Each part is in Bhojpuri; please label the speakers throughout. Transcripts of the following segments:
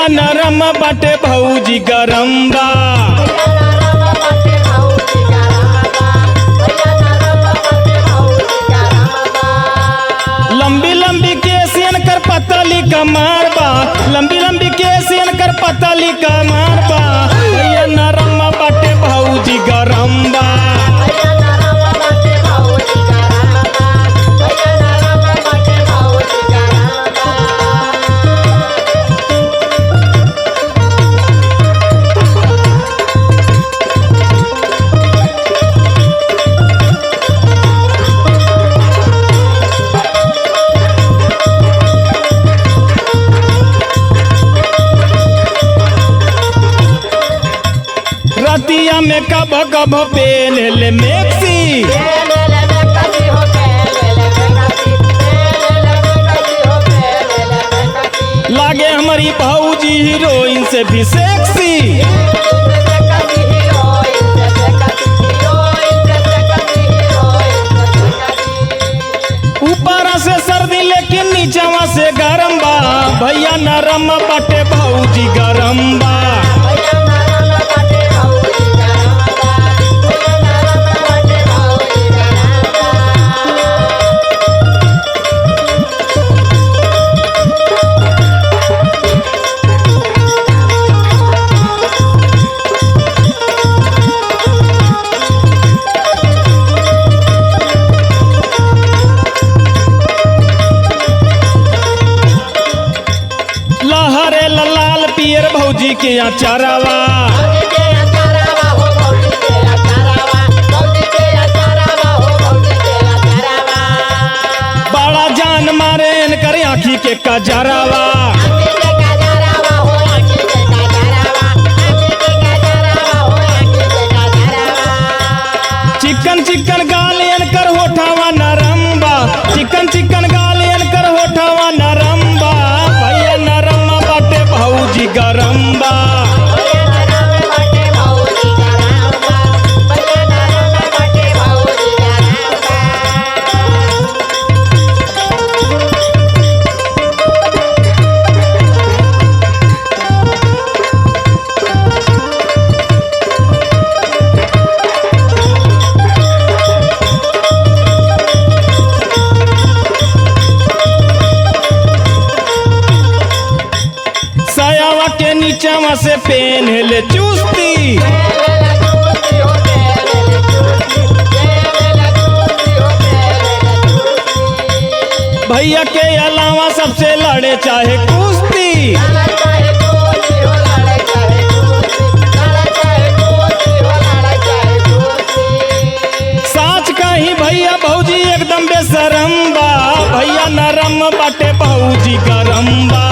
Speaker 1: भैया नरम बाटे भौजी गरम बा लंबी लंबी केसियन कर पतली कमार बा लंबी लंबी केसियन कर पतली कमार बा भैया नरम बाटे भौजी गरम बा रतिया में कब कब पेन ले मेक्सी लागे हमारी भौजी हीरोइन से भी सेक्सी ऊपर से सर्दी लेकिन नीचवा से गरम बा भैया नरम बाटे भौजी गरम बा लहरे लाल पियर भौजी के अचारवा बड़ा जान मारे इनकर आँखी के कजरवा चिकन चिकन गाल इनकर होठावा नरम बा चिकन चिकन गाल इनकर होठावा नरम बा भैया नरम बाटे भौजी गरम बा सयावा के नीचवा से पेन ले चुस्ती भैया के अलावा सबसे लड़े चाहे कुश्ती साच कहीं भैया भौजी एकदम बेशरम बा भैया नरम बाटे भौजी गरम बा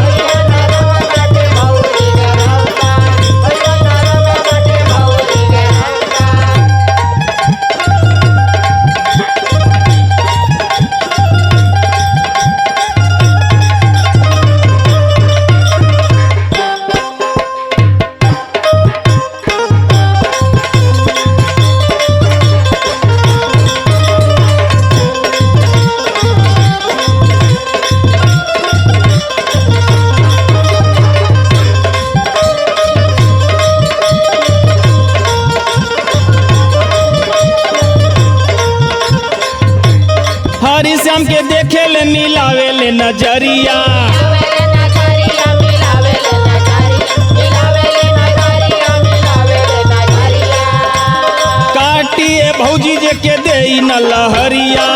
Speaker 1: हरी श्याम के देखे ले मिलावे ले नजरिया काटिए भौजी जे के दे न लहरिया